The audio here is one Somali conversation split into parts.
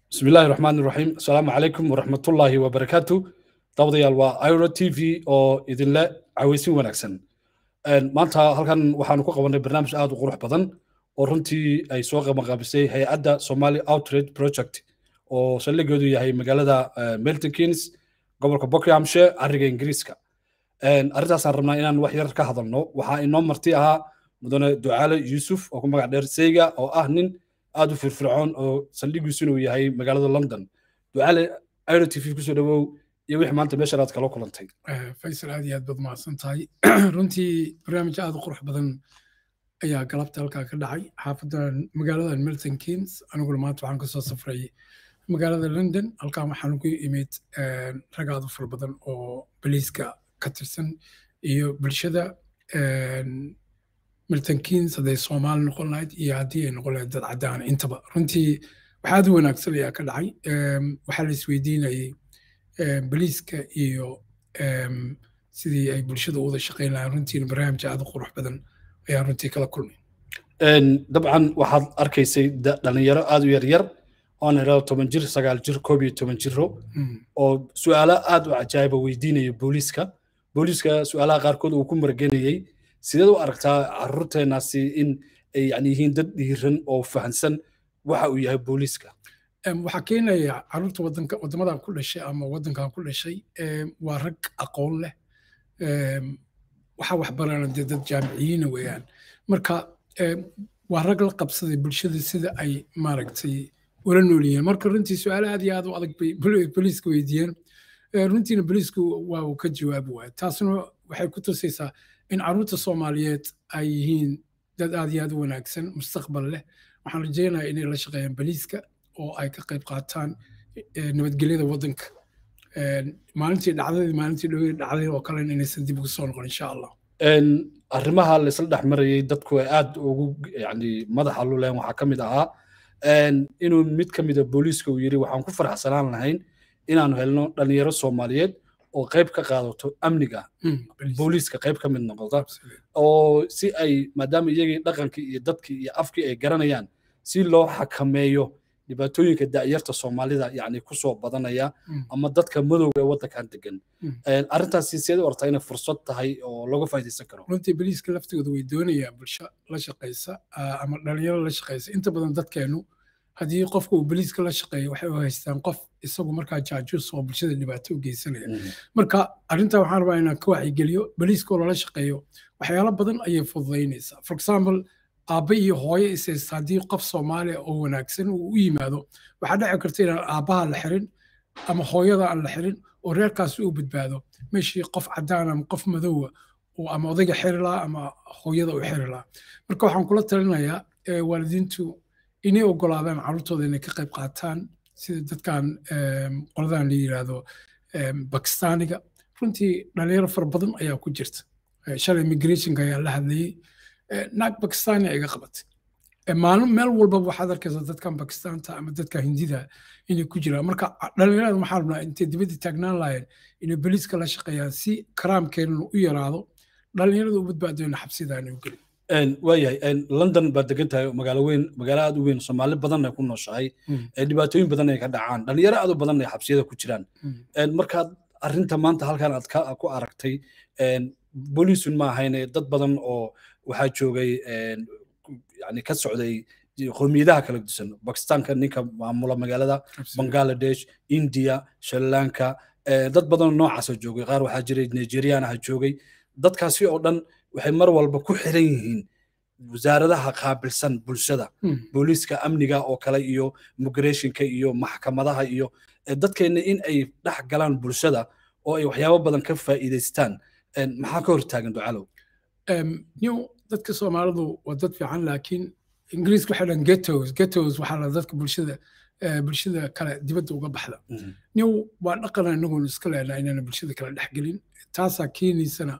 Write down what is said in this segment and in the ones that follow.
بسم الله الرحمن الرحيم السلام عليكم ورحمة الله وبركاته دawdayaal waa iro t v oo idinle caweysin wanaagsan maanta halkan waxaanu ku qabanay barnaamij aad u qurux badan oo runtii ay soo qabanqaabisay hay-adda somali outrage project oo saldhigeedu yahay magaalada milton keynes gobolka buckinghamshire cariga ingiriiska arrintaasaan rabnaa inaan wax yar ka hadalno waxaa inoo marti ahaa mudane ducaale yuusuf oo ku magac dheer seyga oo ah nin aad u firfircoon oo saldhigiisuna uu yahay magaalada london ducaale iro t v kusoo dhawow iyo wixii maanta meeshan aad kala kulantay faysal aad iyo aad baad mahadsan tahay runtii barnaamij aad u qurux badan ayaa galabta halkaa ka dhacay xaafadan magaalada milton keynes aniguna maanta waxaan kasoo safray magaalada london halkaan waxaan ugu imid rag aad u fara badan oo boliiska ka tirsan iyo bulshada milton keynes hadday soomaali noqon lahayd iyo haddii ay noqon lahayd dad caddaana intaba runtii wax aad u wanaagsan ayaa ka dhacay waxaa la isweydiinayay boliiska iyo sidii ay bulshada u wada shaqayn lahaan runtiina barnaamij aad u qurux badan ayaan runtii kala kulmay dabcan waxaad arkaysay dhalinyaro aad u yaryar oon irado toban jir sagaal jir koob iyo toban jiro oo su'aalo aad u cajaayiba weydiinaya booliiska booliiska su'aalaha qaarkood uu ku margenayey sideed u aragtaa caruurteenaasi in ay yani yihiin dad dhiiran oo fahansan waxa uu yahay booliiska waxaa keenaya caruurta wadanka waddamadan ku dhashay ama waddankan ku dhashay waa rag aqoon leh waxaa waxbarana dee dad jaamiciyiina weeyaan marka waa rag la qabsaday bulshada sida ay maaragtay ula nool yihiin marka runtii su-aalo aad iyo aad u adag bay boliiska weydiiyeen runtiina boliisku waa uu ka jawaabi waaya taasna waxay ku tusaysaa in caruurta soomaaliyeed ay yihiin dad aad iyo aad u wanaagsan mustaqbal leh waxaan rajaynayaa inay la shaqeeyaan boliiska oo ay ka qayb qaataan nabadgelyada waddanka maalintii dhacdadii maalintii dhowey dhacday oo kale inaysan dib ugu soo noqon insha allah arrimaha laysla dhex marayay dadku ay aad ugu yani madaxa luleen waxaa ka mid ahaa inuu mid ka mida booliiska uu yidhi waxaan ku faraxsanaan lahayn inaanu helno dhalinyaro soomaaliyeed oo qayb ka qaadato amniga booliiska qayb ka mid noqota oo si ay maadaama iyagii dhaqankii iyo dadkii iyo afkii ay garanayaan si loo xakameeyo dhibaatooyinka da'yarta soomaalida yani kusoo badanaya ama dadka madowga ee waddankan degan arrintaasi sideed u artaa inay fursad tahay oo laga faa'iidaysan karo runtii boliiska laftigooda way doonayaan bulsho la shaqaysa ama dhalinyaro la shaqaysa inta badan dadkeenu haddii qofka uu boliiska la shaqeeyo waxay u haystaan qof isagu markaa jaajuus oo bulshada dhibaato u geysanaya marka arrintaa waxaan rabaa inaan ka wacyigeliyo boliiska oo lala shaqeeyo waxyaalo badan ayay fududaynaysaa for example aabba iyo hooyo ishaysta haddii qof soomaaliya oo wanaagsan uu u yimaado waxaa dhici karta inaan aabbaha la xirin ama hooyada aan la xirin oo reerkaasi uu badbaado meeshii qof caddaan ama qof madowa oo ama odayga xiri lahaa ama hooyada u xiri lahaa marka waxaan kula talinayaa waalidiintu inay ogolaadaan carruurtooda inay ka qayb qaataan sida dadkan qoladan la yidhaahdo bakistaaniga runtii dhalinyaro fara badan ayaa ku jirta shalay immigrationka ayaa la hadlayey naag bakistani iga qabatay maalin meel walbaba waxaad arkaysaa dadkan bakistaanta ama dadka hindida inay ku jiraan marka dhalinyarada waxaa rabnaa intay dibadda taagnaan lahayn inay boliiska la shaqeeyaan si karaamkeenana u yaraado dhalinyarada u badbaadayna xabsidaana u gelin waayahay london baad degan tahay magaalo weyn magaalo aad u weyn soomaali badan ay ku nooshahay dhibaatooyin badan ay ka dhacaan dhalinyaro aad u badan ay xabsiyada ku jiraan markaad arrinta maanta halkan aad ku aragtay booliisun ma ahayne dad badan oo waxaa joogay yani ka socday qowmiyadaha kala dusan bakistaanka ninka maamula magaalada bangladesh india sri lanka dad badan noocaasa joogay qaar waxaa jiray nigerian aha joogay dadkaasi oo dhan waxay mar walba ku xiran yihiin wasaaradaha qaabilsan bulshada booliiska amniga oo kale iyo migrationka iyo maxkamadaha iyo dadkeenna in ay dhex galaan bulshada oo ay waxyaabo badan ka faa'iidaystaan maxaa ka hortaagan ducalow new dadka soomaalidu waa dad fiican laakiin ingiriiska waxay dhahan ghettos ghettos waxaa la dadka bulshada bulshada kale dibadda uga baxda new waa dhaqana inaguna iska leenaa inayna bulshada kale dhexgelin taasaa keenaysana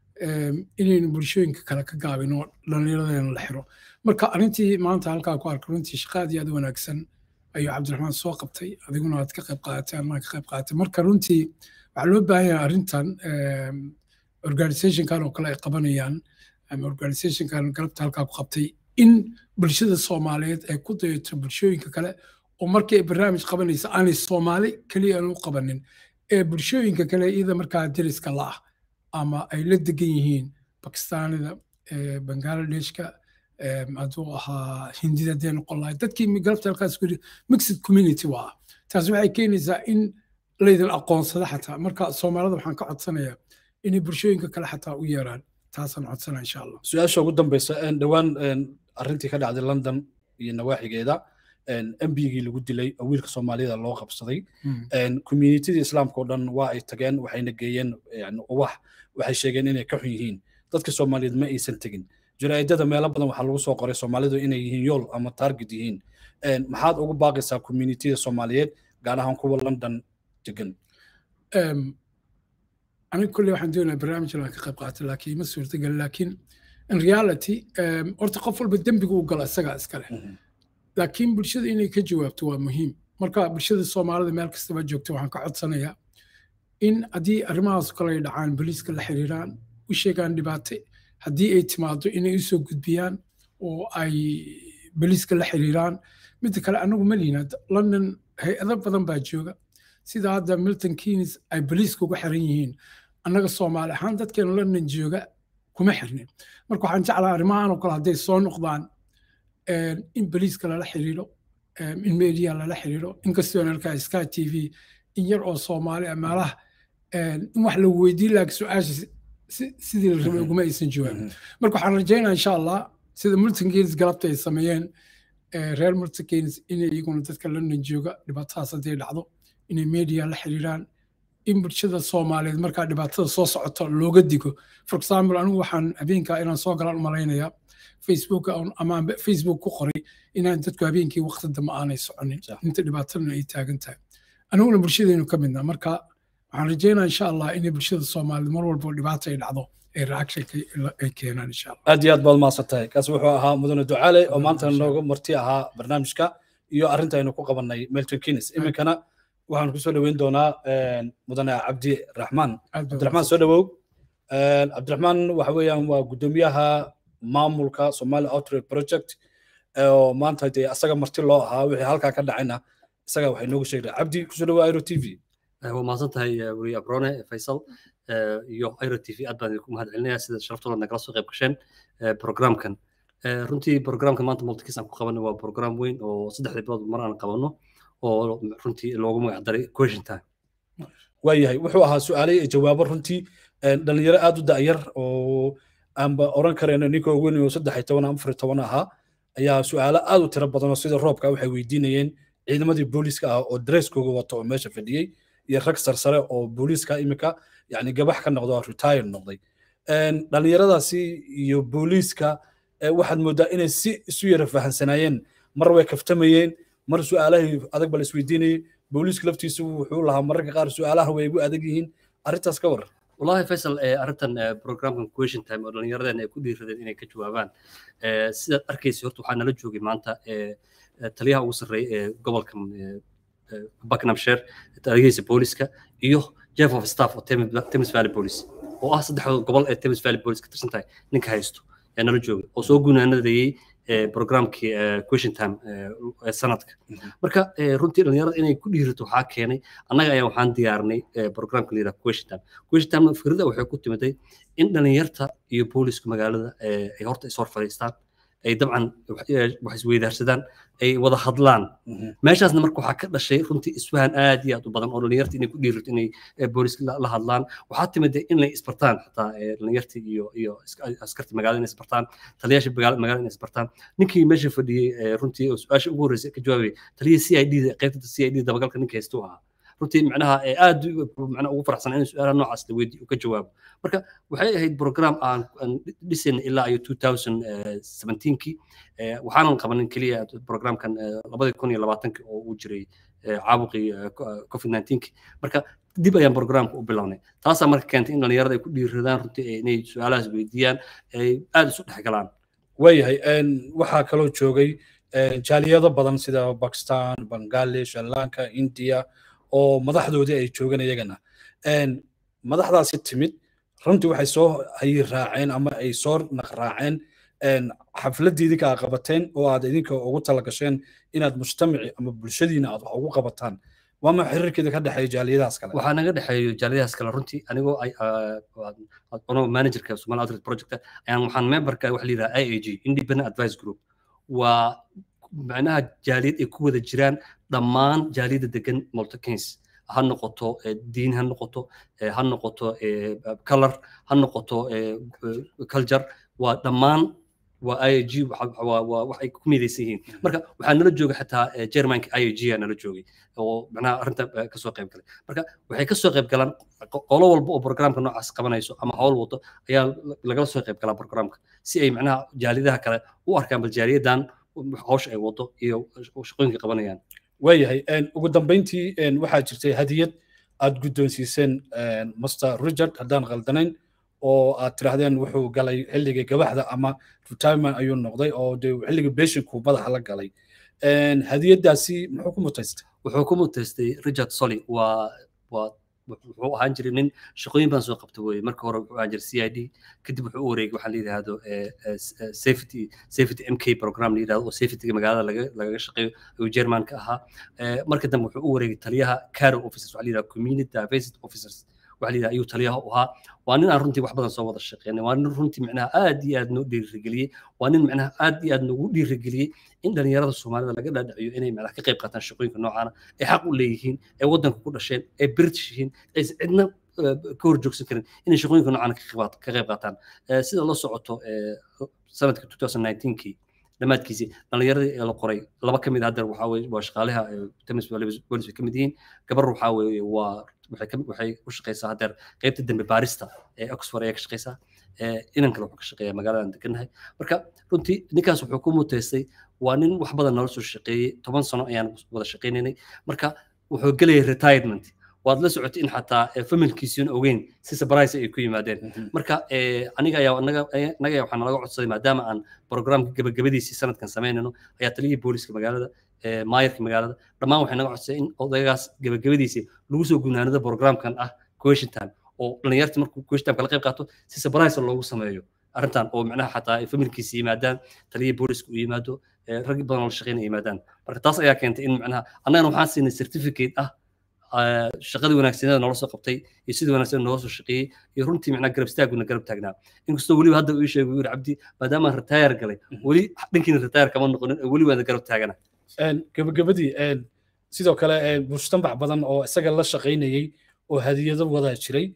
inaynu bulshooyinka kale ka gaabin oo dhallinyaradana la xiro marka arrintii maanta halkaa ku arka runtii shaqa aad iyo aad u wanaagsan ayuu cabdiraxmaan soo qabtay adiguna aad ka qayb qaadatay anaa ka qayb qaadatay marka runtii waxaa loo baahan yahay arrintan organizationkan oo kale ay qabanayaan ama organizationkan galabta halkaa ku qabtay in bulshada soomaaliyeed ay ku dayato bulshooyinka kale oo markii ay barnaamij qabanaysa aanay soomaali keliya aan u qabanin ee bulshooyinka kale iyada markaa deriska la ah ama ay la degan yihiin bakistaanida bangaaladeshka hadduu ahaa hindida hadday noqon lahay dadkii galabta halkaas ku mixed community waa taas waxay keenaysaa in laydin aqoonsada xataa marka soomaalida waxaan ka codsanayaa inay bulshooyinka kale xataa u yeeraan taasaan codsana insha allah su-aasha ugu dambeysa dhowaan arrintii ka dhacday london iyo nawaaxigeeda embigii lagu dilay oo wiilka soomaaliyada loo qabsaday communitida islaamka oo dhan waa ay tageen waxayna geeyeen ubax waxay sheegeen inay ka xun yihiin dadka soomaaliyeed ma aysan tegin jaraa'idada meelo badan waxaa lagu soo qoray soomaalidu inay yihiin yool ama target yihiin maxaad ugu baaqaysaa communitida soomaaliyeed gaar ahaan kuwa london degan aniga kolley waxaan doonayaa barnaamij inaan ka qayb qaato laakiin ma suurtagal laakiin in reality horta qof walba dembiga uu gala isagaa iskale laakiin bulshada inay ka jawaabto waa muhiim marka bulshada soomaalida meel kastaba joogto waxaan ka codsanayaa in haddii arrimahaas kale ay dhacaan boliiska la xiriiraan u sheegaan dhibaate haddii ay timaado inay usoo gudbiyaan oo ay boliiska la xiriiraan midda kale anagu ma lihin london hay-ado badan baa jooga sida hadda milton keynes ay boliiska uga xiran yihiin annaga soomaali ahaan dadkeena london jooga kuma xirnin marka waxaan jeclaa arrimahan oo kale hadday soo noqdaan in boliiska lala xiriiro in media lala xiriiro inkastoo arkaa sky t v in yar oo soomaali ah meelaha in wax la weydiin laakiin su-aasha sidii la rabay uguma aysan jawaabin marka waxaan rajaynaa insha allah sida milton keynes galabta ay sameeyeen reer milton keynes inay iyaguna dadka london jooga dhibaatadaas hadday dhacdo inay media la xiriiraan in bulshada soomaaliyeed markaa dhibaatada soo socota looga digo for example anigu waxaan habeenkaa inaan soo galaan umalaynayaa facebook ama facebook ku qoray inaan dadku habeenkii waqti dambe aanay soconin inta dhibaatadana ay taagan tahay aniguna bulshadeenu ka midna marka waxaan rajeynaa insha allah inay bulshada soomaaliyeed mar walbo dhibaata ay dhacdo ay reaction ay keenaan insha allah aad iyo aad baad mahadsan tahay kaas wuxuu ahaa mudane ducaale oo maanta nooga marti ahaa barnaamijka iyo arrinta aynu ku qabanay melton kines iminkana waxaan kusoo dhoweyn doonaa mudane cabdi raxmaan cabdiraxmaan soo dhowow cabdiraxmaan waxa weeyaan waa guddoomiyaha maamulka somali outreach project oo maanta dee asaga marti loo ahaa wixii halkaa ka dhacayna isaga waxay noogu sheegay cabdi kusoo dhowaa airo t v waa mahadsan tahay weriye abrone faysal iyo airo t v aad baan idinku mahad celinaya sida sharaftooda nagala soo qayb gasheen programkan runtii programkan maanta multikis aan ku qabanay waa program weyn oo saddexda bilood mar aan qabanno oo runtii loogu magac daray question time waayahay wuxuu ahaa su-aalay iyo jawaabo runtii dhalinyaro aad u da'yar oo aanba oran karayno ninka ugu weyn oo saddex iyo toban afar iyo toban ahaa ayaa su-aalo aad u tiro badan oo sida roobka waxay weydiinayeen ciidamadii booliiska ah oo dresskooga wato oo meesha fadhiyey iyo rag sarsare oo booliiska imika yani gabax ka noqdo oo retire noqday dhalinyaradaasi iyo booliiska waxaad moodaa inay si isu yara fahansanaayeen mar way kaftamayeen mar su-aalahii adag ba la isweydiinayay booliiska laftiisu wuxuu lahaa mararka qaar su-aalaha way igu adag yihiin arrintaas ka waran wallahi faysal arrintan programkan question time oo dhallinyaradeen ay ku dhiiradeen inay ka jawaabaan sidaad arkaysa horta waxaa nala joogay maanta taliyaha ugu sarreeya ee gobolka buckinghamshire taliyihiisa booliska iyo chief of staff oo thames valley police oo ah saddexda gobol ee thames valley police ka tirsan tahay ninka haysto ayaa nala joogay oo soo gunaanadayey programkii question time sanadka marka runtii dhalinyarada inay ku dhiirato waxaa keenay annaga ayaa waxaan diyaarnay programka la yidhaha question time question time fikrada waxay ku timiday in dhalinyarta iyo booliska magaalada ay horta is hor fadhiistaan ay dabcan wax isweydaarsadaan ay wada hadlaan meeshaasna marka waxaa ka dhashay runtii isfahan aad iyo aad u badan oo dhalinyarta inay ku dhiirato inay booliska la hadlaan waxaa timid in lay isbartaan xataa dhalinyarta iyo iyo askarta magaalada inay isbartaan taliyaasha magaalada inay isbartaan ninkii meesha fadhiyey runtii su-aasha ugu horreysay ka jawaabay taliyii c i d qaybta c i d dabagalka ninka haysta u ahaa runtii macnaha aad macnaha ugu faraxsan in su-aalaha noocaas la weydiiyo uu ka jawaabo marka waxay ahayd program aan dhisin ilaa iyo 2017kii waxaanan qabanin keliya programkan labadii kun iyo labaatanki oo uu jiray caabuqii covid 19 marka dib ayaan programka u bilownay taasaa marka keentay in dhalinyarada ay ku dhiiradaan runtii inay su-aalahaas weydiiyaan ay aad isu dhex galaan waayahay waxaa kaloo joogay jaaliyado badan sida bakistan bangladesh sri lanka india oo madaxdoodii ay joogaan iyagana madaxdaasi timid runtii waxay soo hayi raaceen ama ay soo naqraaceen xafladii idinka aa qabateen oo aad idinka ugu talagasheen inaad mujtamaci ama bulshadiina aad wax ugu qabataan waama xiriirkeeda ka dhexeeya jaaliyadahaas kale waxaa naga dhexeeyo jaaliyadahaas kale runtii anigoo ano managerka somali outreach project ayaan waxaan memberka waxa la yidhaha i a g independent advice group waa macnaha jaaliyad ay ku wada jiraan dhammaan jaaliyadda degan multikins ha noqoto diin ha noqoto ha noqoto color ha noqoto culture waa dhammaan waa i a g waxay ku midaysan yihiin marka waxaa nala jooga xataa germanka i a g aa nala joogay oo macnaha arrinta kasoo qayb galay marka waxay kasoo qayb galaan qolo walba oo programka noocaas qabanayso ama howl wado ayaa lagala soo qayb galaa programka si ay macnaha jaaliyadaha kale u arkaan bal jaaliyadan hawsha ay wado iyo shaqooyinka qabanayaan waayahay ugu dambeyntii waxaa jirtay hadiyad aad guddoonsiiseen master richard haddaan khaldanayn oo aad tiraahdeen wuxuu galay xilligii gabaxda ama retirement ayuu noqday oo de xilligii beshinku madaxa la galay hadiyadaasi muxuu ku mutaystay wuxuu ku mutaystay richard solly waa waa wuxuu ahaan jiray nin shaqooyin badan soo qabta weye marka hore wuxuu ahaan jiray c i d kadib wuxuu u wareegay waxaa la yidhaahdo safety safety m k program la yidhahdo oo safetyga magaalada laga lagaga shaqeeyo ayuu germanka ahaa marka dambe wuxuu u wareegay taliyaha caro officers waxaa la yidhahdo community diversity officers waxa la yidhaha ayuu taliyaha u ahaa waa nin aan runtii wax badan soo wada shaqeynay waa nin runtii micnaha aad iyo aad noo dhiirigeliyey waa nin micnaha aad iyo aad noogu dhiirigeliyey in dhalinyarada soomaalida laga dhaadhiciyo inay micnaha ka qayb qaataan shaqooyinka noocaana ay xaq u leeyihiin ay waddanka ku dhasheen ay british yihiin aysan cidna ka hor joogsan karin inay shaqooyinka noocaana ka qayb qaataan sida la socoto sanadka 2019kii dhammaadkiisii dhalinyaradii ee la qoray laba ka mid ah haddeer waxaa weye waa shaqaalaha temis bolis bay ka mid yihiin gabar waxaa weeye waa waxay u shaqeysaa haddeer qaybta dembe baarista ee oxford ayaa ka shaqeysaa inan kale wuxuu ka shaqeeyaa magaaladan degannahay marka runtii ninkaas wuxuu ku muteystay waa nin wax badan nala soo shaqeeyey toban sano ayaan wada shaqeynaynay marka wuxuu gelayay retirement waad la socotay in xataa familkiisiin ogeyn si surprise ay ku yimaadeen marka aniga ayaa anaga anaga waxaa nalaga codsaday maadaama aan programka gabagabadiisii sanadkan samaynayno ayaa taliyihii booliska magaalada maayarka magaalada dhammaan waxay naga codsaday in odaygaas gabagabadiisii lagu soo gunaanado programkan ah question time oo dhalinyarta markuu question time kala qayb qaato si surprise loogu sameeyo arrintan oo macnaha xataa ay familkiisa yimaadaan taliyihii booliska u yimaado rag badan oo la shaqeynaya yimaadaan marka taas ayaa keentay in macnaha annagana waxaan siinay certificate ah shaqadii wanaagsaneeda noola soo qabtay iyo sidii wanaagsan noola soo shaqeeyey iyo runtii macnaa garab istaaguna garab taagnaa inkastoo weliba hadda uu sheegay yuri cabdi maadaama aan retire galay weli dhankiina retire kama noqonin weli waana garab taagana gabagabadii sidoo kale mujtamac badan oo isaga la shaqaynayey oo hadiyado wada jiray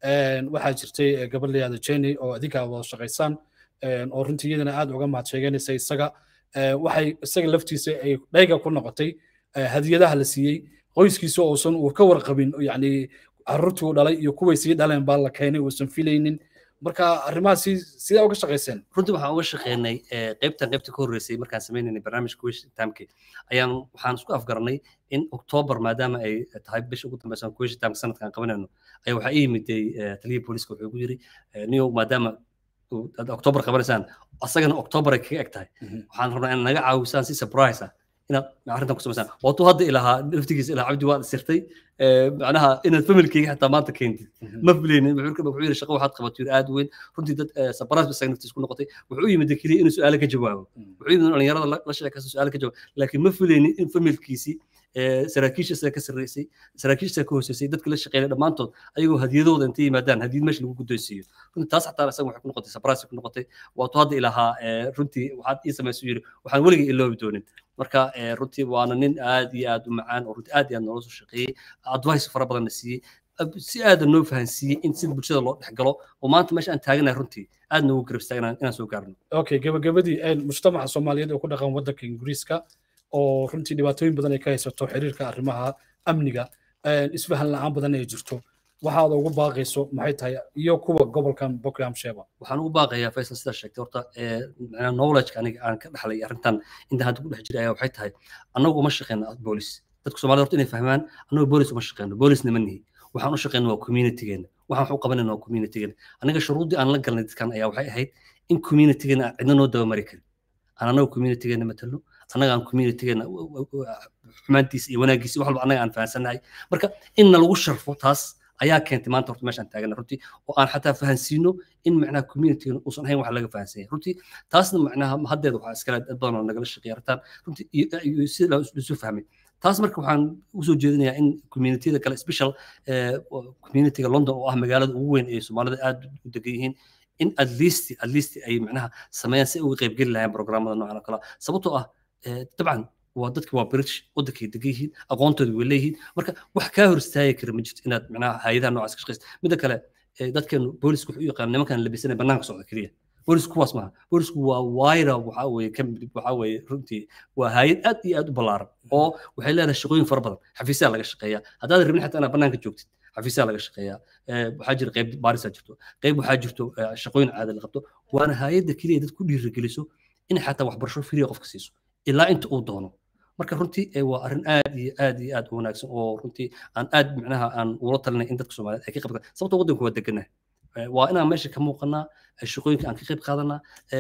waxaa jirtay gabadh layihahdo jenny oo adinkaa wada shaqaysaan oo runtii iyadana aad uga mahad sheeganaysa isaga waxay isaga laftiisa ay dhayga ku noqotay hadiyadaha la siiyey qoyskiisa uusan uu ka warqabin yani carruurtii uu dhalay iyo kuway sii dhaleen baa la keenay uusan filaynin marka arrimahaasi sidaa uga shaqayseen runtii waxaan uga shaqeynay qaybtan qaybta ka horreysay markaan sameynaynay barnaamijka wish timeka ayaan waxaan isku afgaranay in october maadaama ay tahay bisha ugu dambeysa wish timeka sanadkan qabanayno ayaa waxaa ii yimiday taliyihii booliska wuxuu igu yiri niyo maadaama october qabanaysaan asagana october ay kaga eg tahay waxaan rabnaa in naga caawisaan si surprise ah inaad arrintan ku samaysaan waatuu hadda ilahaa laftigiisa ilaa cabdi waad sirtay macnaha inaad familkeyga xataa maanta keentid ma filaynin wuxuu yiri shaqo waxaad qabato yiri aad weyn runtii dad sabaraas ba naftiis ku noqotay wuxuu yimid keliya inuu su-aalo ka jawaabo wuxuu yimid dhalinyarada la sheekaysa su-aalo ka jawaabo laakiin ma filaynin in familkiisii saraakiisha ka sarreysay saraakiisha ka hooseysay dadka la shaqeynay dhammaantood ayagoo hadiyadooda intay yimaadaan hadiyad meesha lagu guddoonsiiyo runtii taas xataa isaga waxay ku noqotay surprise ku noqotay waatuu hadda ilahaa runtii waxaad ii samaysu yiri waxaan weligay iloobi doonin marka runtii waana nin aad iyo aad u macaan oo runtii aad iyo aad noola soo shaqeeyey advice fara badan na siiyey si aada noo fahansiiyey in sida bulshada loo dhex galo oo maanta meesha aan taaganahay runtii aad noogu garab istaagna inaan soo gaarno okay gabagabadii mujtamaca soomaaliyeed oo ku dhaqan waddanka ingiriiska oo runtii dhibaatooyin badan ay ka haysato xiriirka arrimaha amniga isfahan la-aan badan ay jirto waxaad ugu baaqayso maxay tahay iyo kuwa gobolkan buckinghamshire waxaan ugu baaqayaa faysal sidaa sheegtay horta knowledge aniga aan ka dhaxlay arrintan inta hadda ku dhex jiray ayaa waxay tahay annagu uma shaqeyno boolis dadka soomaalida horta inay fahmaan annagu boolis uma shaqeyno boolisna ma nihi waxaan u shaqeyno waa communitygeena waxaan wax u qabanayna waa communitygeena aniga shuruuddii aan la galnay dadkan ayaa waxay ahayd in communitygeena aan cidna noo dabamari karin aan annaga communitygeena matalno annaga aan communitygeena xumaantiisa iyo wanaaggiisa wax walba annaga aan fahansannahay marka in nalagu sharfo taas ayaa keentay maanta horta meeshaan taagana runtii oo aan xataa fahansiino in macnaha communitygan uusan ahayn wax laga fahansanya runtii taasna macnaha haddeeda waxaa iskale dad badan oo nagala shaqeeya artaan runtii iyo sida lisu fahmay taas marka waxaan usoo jeedinayaa in communitiyada kale special communityga london oo ah magaalada ugu weyn ee soomaalida aad u degan yihiin in at least at least ay macnaha sameeyaan si ay uga qaybgeli lahayn programmada noocan oo kale sababtoo ah dabcan waa dadki waa british wadankay degan yihiin aqoontooda way leeyihiin marka wax kaa hor istaagi kara ma jirto inaad macnaha hay-adaha noocaas ka shaqeysa midda kale dadkeenu boolisku wuxuu u yaqaan nimankan labisanay bannaanka socda keliya boolisku kuwaas maaha boolisku waa wayra waxaa weeye ka waxaa weeye runtii waa hay-ad aad iyo aad u ballaaran oo waxay leedahay shaqooyin fara badan xafiisyaa laga shaqeeyaa haddaad rabin xataa inaad bannaanka joogtid xafiisyaa laga shaqeeyaa waxaa jira qayb baarisaa jirto qayb waxaa jirto shaqooyin caada la qabto waana hay-adda keliya dad ku dhiirigeliso in xataa waxbarasho firiya qofka siiso ilaa inta uu doono marka runtii waa arrin aad iyo aad iyo aad u wanaagsan oo runtii aan aad macnaha aan ula talinay in dadka soomaaliyeed ay ka qayb qaataan sababtoo waddanku waa deganaa waa inaan meesha ka muuqanaa shaqooyinka aan ka qayb qaadanaa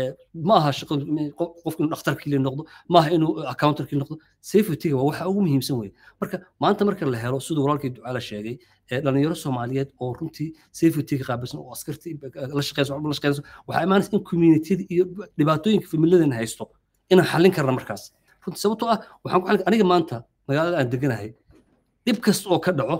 ma aha shaqo qofku inuu dhakhtarkii noqdo ma aha inuu accountarkii noqdo safetyga waa waxa ugu muhiimsan weye marka maanta marka la helo siduu walaalkii ducaala sheegay dhalinyaro soomaaliyeed oo runtii safetyga qaabilsan oo askarti la shaqeyso la shaqeyso waxaa imaanaysa in communitiyada iyo dhibaatooyinka familiyadan haysto inaan xallin karna markaas runtii sababtoo ah waxaan ku xallin aniga maanta magaalada aan deganahay dhib kasta oo ka dhaco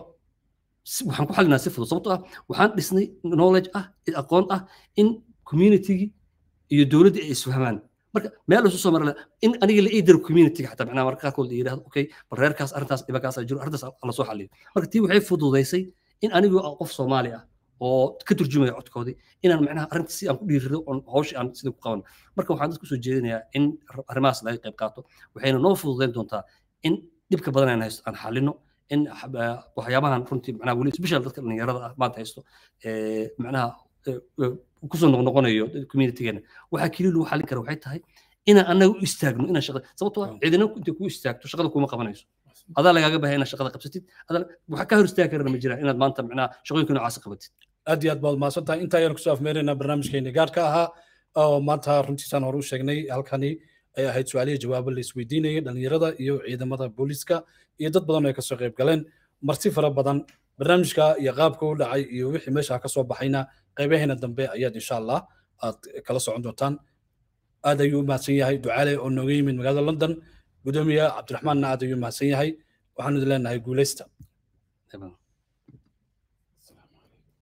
waxaan ku xalinaa si fudud sababtoo ah waxaan dhisnay knowledge ah aqoon ah in communitygii iyo dowladda ay isfahmaan marka meel isu soo mara in aniga la ii diro communityga xataa macnaha marka qaarkood la yidhahdo okay bal reerkaas arrintaas dhibakaas jiro arrintaas la soo xaliyo marka tii waxay fududaysay in anigu qof soomaali ah oo ka turjumaya codkoodii inaan macnaha arrinta si aan ku dhiirido oon hawsha aan sida ku qaban marka waxaan dadku soo jeedinayaa in arrimahaas laga qayb qaato waxayna noo fududayn doontaa in dhibka badan aan haysto aan xalino in waxyaabahan runtii macnaha weli special dadka dhalinyarada ah maanta haysto macnaha kusoo noqnoqonayo communitygeena waxaa keliya lagu xalin kara waxay tahay inaan annaga u istaagno inaan shaqada sababtoo ciidana intay kuu istaagto shaqada kuma qabanayso adaa lagaaga bahay inaad shaqada qabsatid waxa ka hor istaagi karana ma jiraan inaad maanta macnaha shaqooyinka noocaas qabatid aad iyo aad baad mahadsan tahay intaa ayaan kusoo afmeeraynaa barnaamijkeeni gaarka ahaa oo maanta runtiisaan hore u sheegnay halkani ay ahayd su-aaliya jawaabo la isweydiinayay dhalinyarada iyo ciidamada booliska iyo dad badan oo ay kasoo qayb galeen marti fara badan barnaamijka iyo qaabka u dhacay iyo wixii meesha ka soo baxayna qaybaheena dambe ayaad insha allah aad kala socon doontaan aad ayuu u mahadsan yahay ducaale oo nooga yimid magaalada london gudoomiye cabdiraxmaanna aad ayuu u mahadsan yahay waxaanu idin leenahay guuleysta